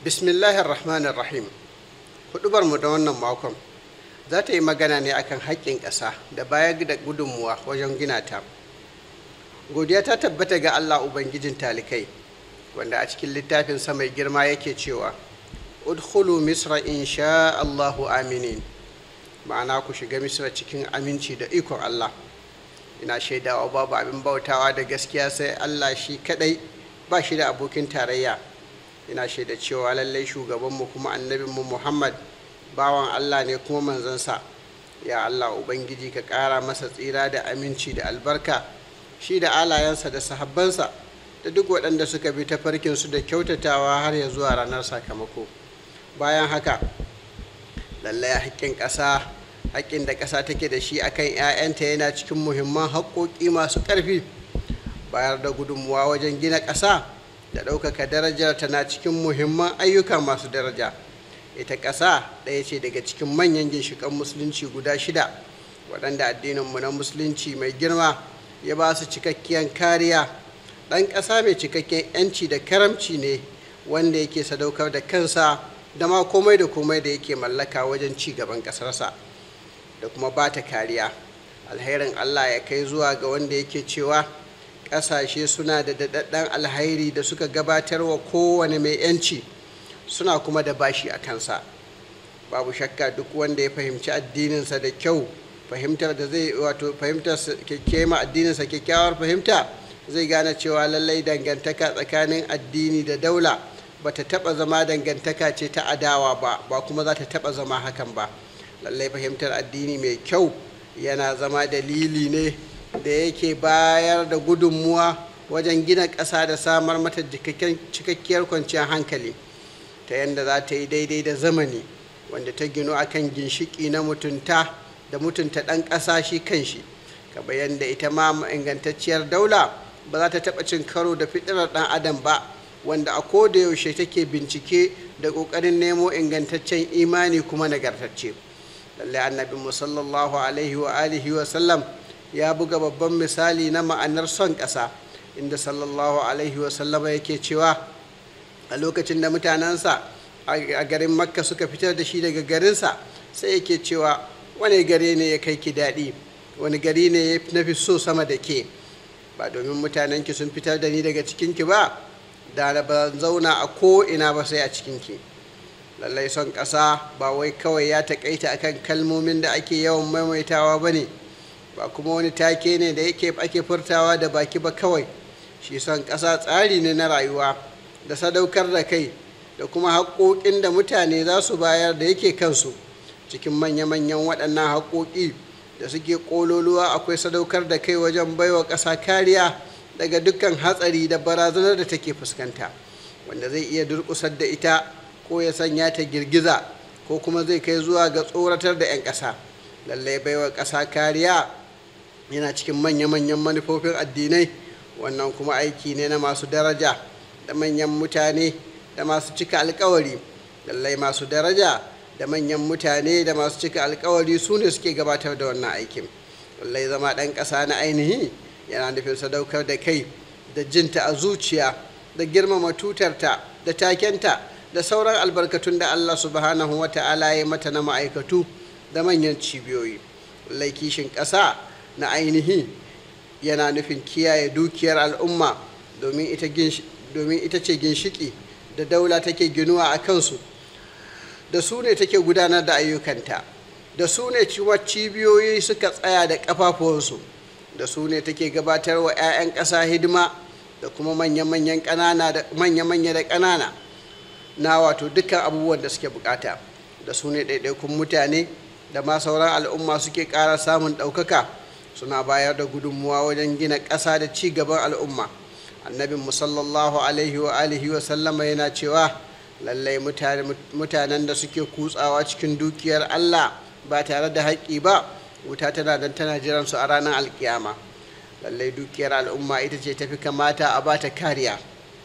bismillahir rahmanir rahim hudubar mu da wannan makon za ta yi magana ne akan haƙƙin ƙasa da bayar da gudunmuwa wajen gina ta godiya ta tabbata ga allah ubangijin talikai wanda a cikin littafin mai girma yake cewa udkhulu misra insha allahu aminin ma'ana ku shiga misra cikin aminci da ikon allah ina shaidawa babu abin bautawa da gaskiya sai allah shi kadai ba shi da abokin tarayya ina shaida cewa lallai shugabanmu kuma annabinmu muhammad bawan allah ne kuma manzansa ya allah ubangiji ka ƙara masa tsira da aminci da albarka shi da alayensa da sahabbansa da duk waɗanda suka bi ta farkinsu da kyautatawa har ya zuwa ranar sakamako bayan haka lallai haƙƙin ƙasa haƙƙin da ƙasa take da shi akan 'ya'yanta yana cikin muhimman haƙƙoƙi masu ƙarfi bayar da gudunmuwa wajen gina ƙasa da ɗaukaka darajar tana cikin muhimman ayyuka masu daraja ita ƙasa ɗaya ce daga cikin manyan ginshiƙan musulunci guda shida waɗanda addininmu na musulunci mai girma ya ba su cikakkiyar kariya ɗan ƙasa mai cikakken 'yanci da karamci ne wanda yake sadaukar da kansa da ma komai da komai da yake mallaka wajen ci gaban ƙasarsa da kuma ba ta kariya alherin allah ya kai zuwa ga wanda yake cewa ƙasashe suna da daɗaɗɗen alhairi da suka gabatar wa kowane mai 'yanci suna kuma da bashi a kansa babu shakka duk wanda ya fahimci addininsa da kyau fahimtar da zai wato fahimtar kema addininsa kyakkyawar fahimta zai gane cewa lallai dangantaka tsakanin addini da daula ba ta taɓa zama dangantaka ce ta adawa ba ba kuma za ta taɓa zama hakan ba lallai fahimtar addini mai kyau yana zama dalili ne da yake bayar da gudunmuwa wajen gina ƙasa da samar mata cikakkiyar kwanciyar hankali ta yadda za ta yi daidai da zamani wanda ta ginu akan ginshiki na mutunta da mutunta ɗan ƙasa shi kanshi kamar yadda ita ma ingantacciyar daula ba za ta taɓa cin karo da fitirar ɗan adam ba wanda a koda yaushe take bincike da ƙoƙarin nemo ingantaccen imani kuma nagartacce lallai annabi sallallahu alaihi wa alihi wa sallam ya buga babban misali na ma'anar son ƙasa inda sallallahu alaihi wa sallama yake cewa a lokacin da mutanensa a garin makka suka fitar da shi daga garinsa sai yake cewa wani gari ne ya kai ki daɗi wani gari ne ya nafi so sama da ke ba domin mutanenki sun fitar da ni daga cikinki ba da ba zauna a ko'ina ba sai a cikinki lallai son ƙasa ba wai kawai ya taƙaita akan kalmomin da ake yawan maimaitawa ba ne ba kuma wani take ne da yake ake furtawa da baki ba kawai shi son ƙasa tsari ne na rayuwa da sadaukar da kai da kuma haƙoƙin da mutane za su bayar da yake kansu cikin manya-manyan waɗannan haƙoƙi da suke ƙololuwa akwai sadaukar da kai wajen baiwa ƙasa kariya daga dukkan hatsari da barazanar da take fuskanta wanda zai iya durƙusar da ita ko ya sanya ta girgiza ko kuma zai kai zuwa ga tsoratar da 'yan ƙasa lallai baiwa ƙasa kariya yana cikin manya-manyan manufofin addinai wannan kuma aiki ne na masu daraja da manyan mutane da masu cika alkawari lallai masu daraja da manyan mutane da masu cika alkawari su ne suke gabatar da wannan aikin lallai zama ɗan ƙasa na ainihi yana nufin sadaukar da kai da jinta a zuciya da girmama tutarta da takenta da sauran albarkatun da allah subhanahu wa ta'ala ya mata na ma'aikatu da manyan cibiyoyi lallai kishin ƙasa na ainihi yana nufin kiyaye dukiyar al'umma domin ita domin ita ce ginshiki da daula take ginuwa a kansu da su ne take gudanar da ayyukanta da su ne cibiyoyi suka tsaya da ƙafafuwansu da su ne take gabatar wa 'ya'yan ƙasa hidima da kuma manya-manya da ƙanana na wato dukkan abubuwan da suke bukata da su ne ɗaiɗaikun mutane da ma sauran al'umma suke ƙara samun ɗaukaka suna bayar da gudunmuwa wajen gina ƙasa da ci gaban al'umma annabin sallallahu alaihi wa alihi wa sallama yana cewa lallai mutanen da suke kutsawa cikin dukiyar allah ba tare da haƙƙi ba wuta tana dan tana jiran su a ranar alkiyama lallai dukiyar al'umma ita ce tafi kamata a bata kariya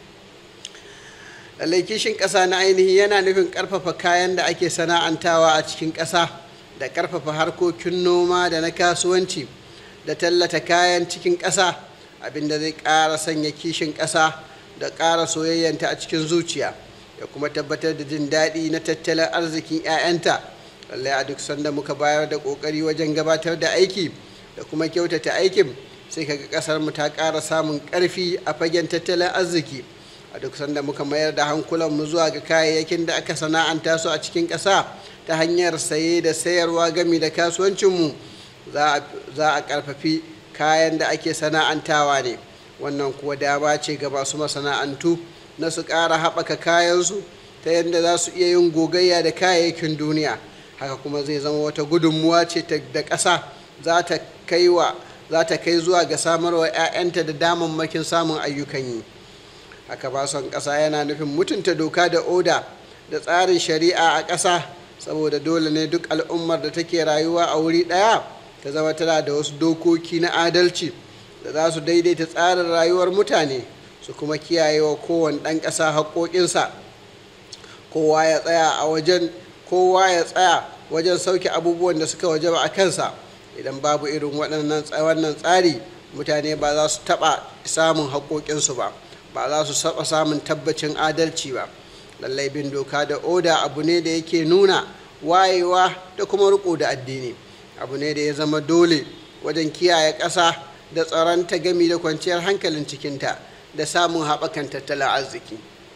lallai kishin ƙasa na ainihi yana nufin ƙarfafa kayan da ake sana'antawa a cikin ƙasa da ƙarfafa harkokin noma da na kasuwanci da tallata kayan cikin ƙasa abinda zai ƙara sanya kishin ƙasa da ƙara soyayyanta a cikin zuciya ya kuma tabbatar da jin daɗi na tattalin arzikin 'ya'yanta lallai a duk sanda muka bayar da ƙoƙari wajen gabatar da aiki da kuma kyautata aikin sai kaga ƙasar mu ta ƙara samun ƙarfi a fagen tattalin arziki a duk sanda muka mayar da hankulan mu zuwa ga kayayyakin da aka sana'anta su a cikin ƙasa ta hanyar saye da sayarwa gami da kasuwancinmu za a ƙarfafi kayan da ake sana'antawa ne wannan kuwa dama ce ga masu masana'antu na su ƙara haɓaka kayansu ta yadda za su iya yin gogayya da kayayyakin duniya haka kuma zai zama wata gudunmuwa ce da ƙasa za ta kai wa za ta kai zuwa ga samarwa 'ya'yanta da damammakin samun ayyukan yi haka ba son ƙasa yana nufin mutunta doka da oda da tsarin shari'a a ƙasa saboda dole ne duk al'ummar da take rayuwa a wuri ɗaya ta zama tana da wasu dokoki na adalci da za su daidaita tsarin rayuwar mutane su kuma kiyaye wa kowane ɗan ƙasa haƙoƙinsa kowa ya tsaya a wajen kowa ya tsaya wajen sauke abubuwan da suka wajaba a kansa idan babu irin waɗannan wannan tsari mutane ba za su taɓa samun haƙoƙinsu ba ba za su taɓa samun tabbacin adalci ba lallai bin doka da oda abu ne da yake nuna wayewa da kuma riko da addini abu ne da ya zama dole wajen kiyaye ƙasa da tsaronta gami da kwanciyar hankalin cikinta da samun haɓakan tattalin arziki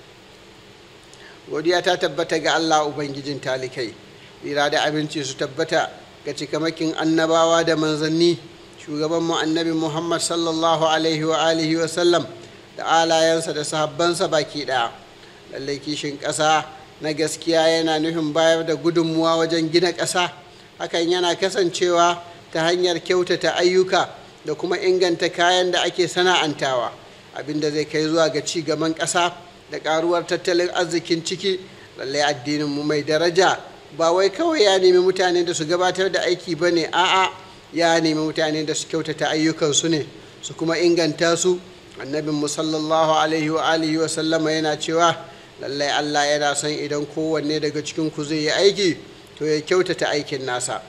godiya ta tabbata ga allah ubangijin talikai tsira da abinci su tabbata ga cikamakin annabawa da manzanni shugaban mu annabi muhammad sallallahu alaihi wa alihi wa sallam da alayensa da sahabbansa baki ɗaya lallai kishin ƙasa na gaskiya yana nufin bayar da gudunmuwa wajen gina ƙasa hakan yana kasancewa ta hanyar kyautata ayyuka da kuma inganta kayan da ake sana'antawa abinda zai kai zuwa ga ci gaban ƙasa da ƙaruwar tattalin arzikin ciki lallai addininmu mai daraja ba wai kawai ya nemi mutane da su gabatar da aiki ba ne a'a ya nemi mutane da su kyautata ayyukansu ne su kuma inganta su annabin mu sallallahu alaihi wa alihi wa sallama yana cewa lallai Allah yana son idan kowanne daga cikin ku zai yi aiki to ya kyautata aikin nasa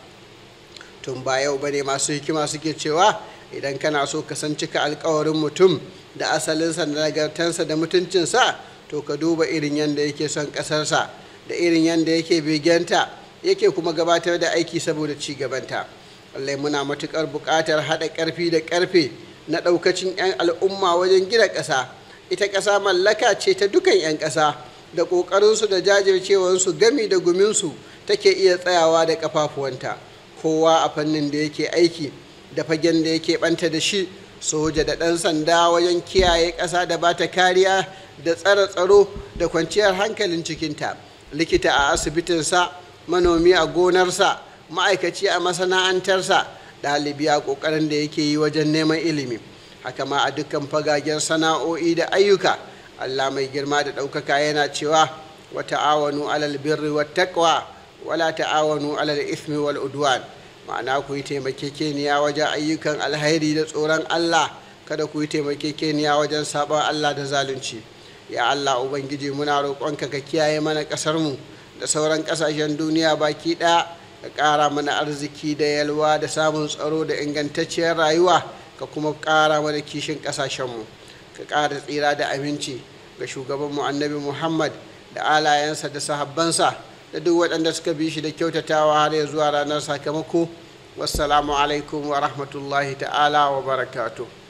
tun ba yau bane masu hikima suke cewa idan kana so ka san cika alkawarin mutum da asalinsa da nagartansa da mutuncinsa to ka duba irin yadda yake son ƙasarsa da irin yadda yake begenta yake kuma gabatar da aiki saboda ci gabanta lallai muna matuƙar buƙatar haɗa ƙarfi da ƙarfe na ɗaukacin 'yan al'umma wajen gina ƙasa ita ƙasa mallaka ce ta dukan 'yan ƙasa da ƙoƙarinsu da jajircewarsu gami da guminsu take iya tsayawa da ƙafafuwanta kowa a fannin da yake aiki da fagen da yake ɓanta da shi soja da ɗan sanda wajen kiyaye ƙasa da ba ta kariya da tsare tsaro da kwanciyar hankalin cikinta likita a asibitinsa manomi a gonarsa ma'aikaci a masana'antarsa ɗalibi a ƙoƙarin da yake yi wajen neman ilimi haka ma a dukkan fagagen sana'o'i da ayyuka allah mai girma da ɗaukaka yana cewa wa ta'awanu alal birri wa taqwa wala ta'awanu alal ismi wal udwan ma'ana ku yi taimakekeniya wajen ayyukan alhairi da tsoron allah kada ku yi taimakekeniya wajen sabon allah da zalunci ya allah ubangiji muna roƙonka ka kiyaye mana ƙasarmu da sauran ƙasashen duniya baki ɗaya ka ƙara mana arziki da yalwa da samun tsaro da ingantacciyar rayuwa ka kuma ƙara mana kishin ƙasashenmu ka ƙara tsira da aminci ga shugabanmu annabi muhammad da alayensa da sahabbansa da duk waɗanda suka bi shi da kyautatawa har ya zuwa ranar sakamako wassalamu alaikum wa rahmatullahi ta'ala wa barakatuh